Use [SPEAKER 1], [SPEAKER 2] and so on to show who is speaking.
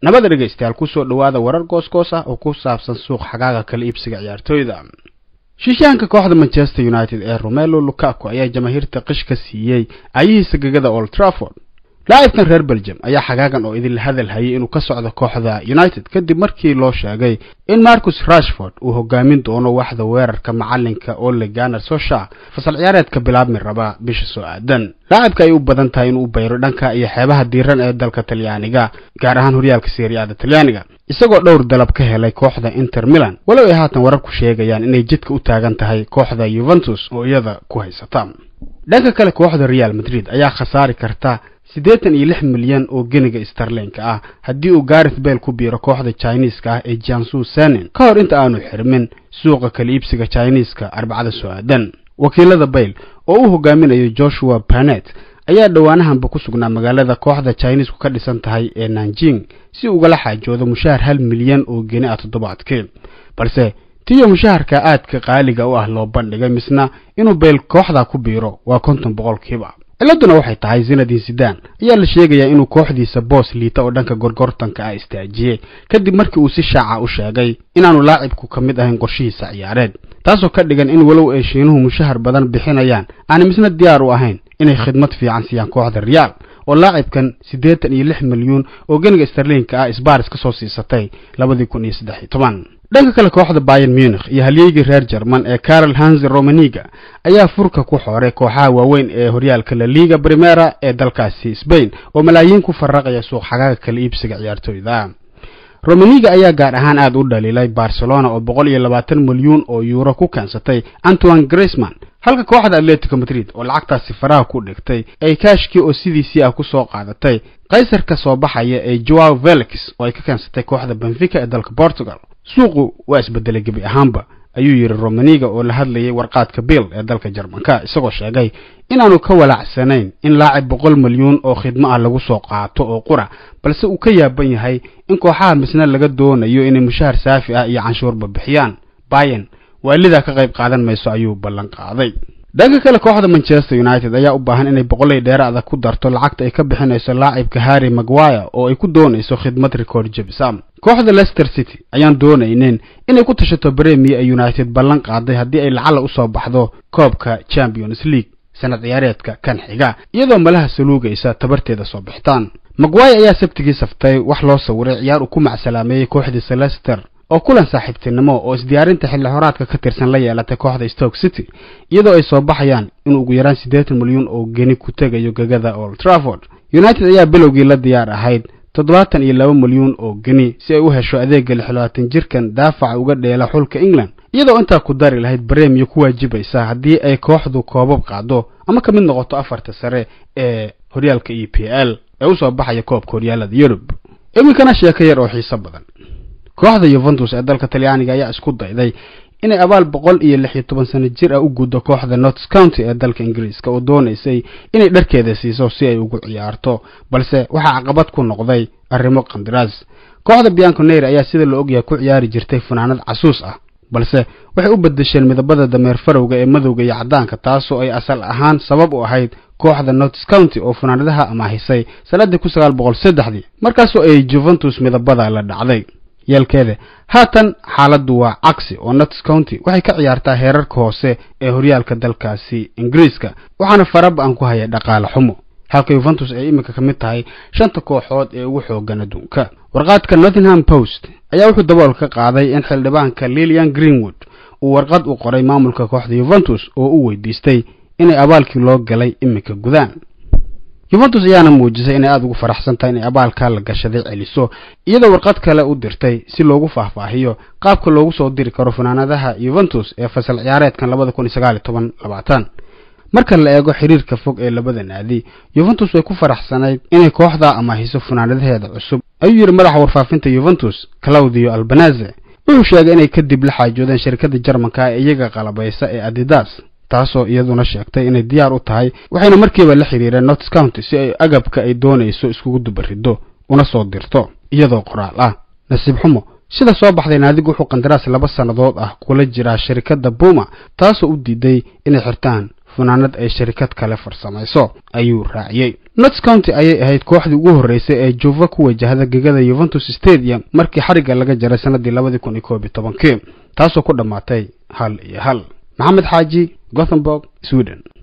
[SPEAKER 1] nabada dhegaystayaal kusoo dhowaada warar goosgoos ah oo ku saabsan suuq xagaaga kala iibsiga ciyaartooyda shishaanka kooxda manchester united ee romelo lukaku ayaa jamaahiirta qish ka siiyey ayahiisa gegada old trafford laacibkan reer belgium ayaa xagaagan oo idinla hadal hayay inuu ka socdo kooxda united kadib markii loo sheegay in marcus rashford uu hogaamin doono waxda weerarka macalinka ole ganer sosha fasal ciyaareedka bilaabmi raba bisha soo aadan laacibka ay u badan tahay inuu u bayro dhanka iyo xeebaha diiran ee dalka talyaaniga gaar ahaan horyaalka seriada talyaaniga isagoo dhowr dalab ka helay kooxda inter milan walow ay haatan wararku sheegayaan inay jidka u taagan tahay kooxda yuventus oo iyada ku haysata dhanka kale kooxda real madrid ayaa khasaari karta siddeetan iyo lix milyan oo geniga starlinka ah haddii uu gareth bale ku biiro kooxda chineeska ah ee jansu sanin ka hor inta aanu xirmin suuqa kala iibsiga chineeska arbacada soo aadan wakiilada bale oo u hogaaminayo joshua panet ayaa dhowaanahanba ku sugnaa magaalada kooxda chineesku ka dhisan tahay ee nanjing si ugala xaajoodo mushaahar hal milyan oo geni ah toddobaadkii balse tiyo mushaharka aadka qaaliga u ah loo bandhigay misna inuu bale kooxda ku biiro waa konton boqolkiiba ciladuna waxay tahay zinadin sidan ayaa la sheegayaa inuu kooxdiisa boos liita oo dhanka gorgortanka ah istaajiyey kadib markii uu si shaaca u sheegay inaanu laacibku ka mid ahayn qorshihiisa ciyaareed taasoo ka dhigan in walow ay shiinuhu mushahar badan bixinayaan aanay misna diyaar u ahayn inay khidmad fiican siiyaan kooxda real oo laacibkan siddeetan iyo lix milyuun oo geniga starlinka ah sbaris ka soo siisatay labadii kun iyo saddex iyo toban dhanka kale kooxda bayan munich iyo halyeygii reer jerman ee carol hanse romaniga ayaa furka ku xooray kooxaha waaweyn ee horyaalka la liga primera ee dalkaasi sbain oo malaayiin ku faraqaya suuq xagaaga kala iibsiga ciyaartooyda romaniga ayaa gaar ahaan aada u dhaliilay barcelona oo boqol iyo labaatan milyuun oo yuuro ku keensatay antoine grisman halka kooxda atletico madrid oo lacagtaasi faraha ku dhigtay ay kaashkii oo sidiisii ah ku soo qaadatay kaysarka soo baxaya ee joao velix oo ay ka keensatay kooxda benfica ee dalka portugal suuqu waa isbedelay gebi ahaanba ayuu yidhi romaniga oo la hadlayay warqaadka bill ee dalka jarmanka isagoo sheegay inaanu ka walaacsanayn in laacib boqol milyuun oo khidmo ah lagu soo qaato oo qura balse uu ka yaaban yahay in kooxaha misna laga doonayo inay mushahar saafi ah iyo canshuurba bixiyaan bayan waalidaa ka qayb qaadan mayso ayuu ballan qaaday dhanka kale kooxda manchester united ayaa u baahan inay boqolay dheeraada ku darto lacagta ay ka bixinayso laacibka harry maguire oo ay ku doonayso khidmad record jebisam kooxda leicester city ayaan doonaynin inay ku tashato bremier ee united ballan qaaday haddii ay lacala usoo baxdo koobka champions league sanad ciyaareedka kan xiga iyadoo malaha saluugaysa tabarteeda soo bixitaan maguire ayaa sabtigii saftay wax loo sawiray ciyaar uu ku macsalaameeyey kooxdiisa leicester oo kulan saaxiibtinimo oo isdiyaarinta xilli horaadka ka tirsan la yeelatay kooxda stoke city iyadoo ay soo baxayaan in ugu yaraan siddeetan milyuun oo geni ku tegayo gegada old trafford united ayaa bilowgii la diyaar ahayd toddobaatan iyo laba milyuun oo geni si ay u hesho adeegga lixlabaatan jirkan daafaca uga dheela xulka england iyadoo intaa ku dari lahayd bremiyo ku waajibaysa haddii ay kooxdu koobab qaado ama ka mid noqoto afarta sare ee horyaalka e p l ee usoo baxaya koobka horyaalada yurub iminkana sheeko yar oo xiiso badan kooxda yuventus ee dalka talyaaniga ayaa isku dayday inay abaal boqol iyo lix iyo toban sano jir ah u guddo kooxda nots county ee dalka ingiriiska oo doonaysay inay dharkeeda siiso si ay ugu ciyaarto balse waxaa caqabad ku noqday arrimo qandiraas kooxda bianconeir ayaa sida la ogyahay ku ciyaari jirtay fanaanad casuus ah balse waxay u bedesheen midabada dameer farowga ee madowga iyo caddaanka taasoo ay asal ahaan sabab u ahayd kooxda nots county oo fanaanadaha amaahisay sannaddii kun sagaal boqol saddexdii markaasoo ay juventus midabada la dhacday yeelkeeda haatan xaaladdu waa cagsi oo nots county waxay ka ciyaartaa heerarka hoose ee horyaalka dalkaasi ingiriiska waxaana faraba-an ku haya dhaqaale xumo halka yuventus ay iminka ka mid tahay shanta kooxood ee ugu xoogan adduunka warqaadka nottingham post ayaa wuxuu dabool ka qaaday in xildhibaanka lilian greenwood uu warqad u qoray maamulka kooxda yuventus oo u weydiistay inay abaalkii loo galay iminka gudaan yuventus ayaana muujisay inay aada ugu faraxsan tahay inay abaalkaa la gashaday celiso iyadoo warqad kale u dirtay si loogu faahfaahiyo qaabka loogu soo diri karo fanaanadaha yuventus ee fasal ciyaareedkan labada kun iyo sagaal iyo toban labaatan marka la eego xiriirka fog ee labada naadi yuventus way ku faraxsanayd inay kooxdaa amaahiso fanaanadaheeda cusub ayuu yidhi madaxa warfaafinta yuventus claudio albanaze wuxuu sheegay inay kadib la xaajoodeen shirkadda jarmanka ee iyaga qalabaysa ee adidas taasoo iyaduna sheegtay inay diyaar u tahay waxayna markiiba la xidhiireen nots county si ay agabka ay doonayso iskugu dubariddo una soo dirto iyadoo qoraal ah nasiib xumo sida soo baxday naadigu wuxuu qandaraas laba sannadood ah kula jiraa shirkadda buma taasoo u diiday inay xirtaan funaanad ay sharikad kale farsamayso ayuu raaciyey nots county ayay ahayd kooxdii ugu horreysay ee juva ku wajahda gegada yuventus stadium markii xarigga laga jaray sannaddii labadii kun iyo koob iyo tobankii taasoo ku dhammaatay hal iyo hal maxamed xaaji gothenburg sweden